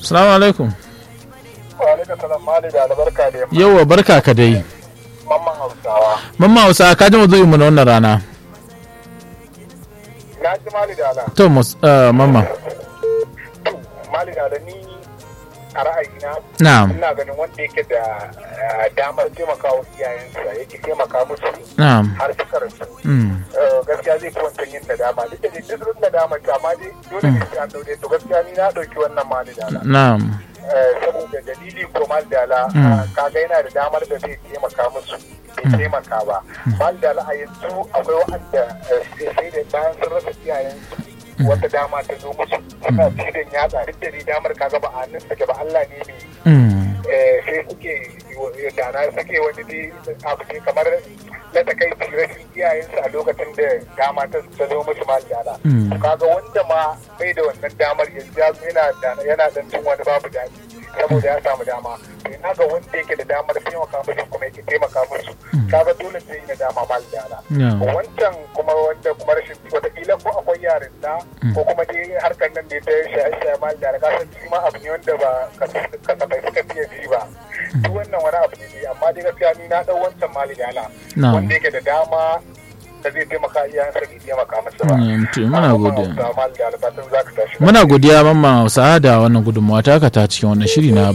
Assalamu alaikum. Wa alaikum salam mali da albarka da yamma. Yauwa barka ka dai. Mamman Hausawa. Mamma Hausa ka ji mazu'in mu na wannan rana. Na ji mali da ala. To mus- eh, mamma. Mali da ala ni a ra'ayina Na'am. ina ganin wanda yake da eh, damar taimaka wa iyayensa yake taimaka musu Na'am. har suka rasu. Mm. Eh, gaskiya zai fi wancan yin nadama duk da dai duk sun nadama ta amma dai dole ne sai an daure to gaskiya ni na ɗauki wannan mali da ala. Na'am. Eh, saboda dalili ko maldala Mm. kaga yana da damar da zai taimaka musu bai taimaka ba maldala a yanzu akwai wa'anda eh, sai da bayan sun rasa iyayensu wata dama ta zo musu suna cikin yatsa duk da ni damar kaga ba a hannun take ba Allah ne mai Mm. eh, sai suke dana suke wani dai abu ne kamar na takaici rashin iyayensu a lokacin da dama ta ta zo musu maldala Mm. kaga wanda ma bai da wannan damar yanzu ya zo yana da- yana dan cin wani babu daɗi saboda ya samu dama to ina ga wanda yake da damar taimaka musu kuma yake taimaka musu kaga dole sai yi dama mal dala Yeah. wancan kuma wanda kuma rashin wataƙila ko akwai yarin da ko kuma dai harkar nan da ta shaye-shaye mal dala ka san shi ma abu ne wanda ba kas- kasafai suka fiye ji ba duk wannan wani abu ne dai amma dai gaskiya ni na ɗau wancan mali dala Na'am. wanda yake da dama da zai taimaka iyayensa bai taimaka masa ba Mm, to muna godiya. Muna Muna godiya mamma Hausa da wannan gudunmawa taka ta cikin wannan shiri na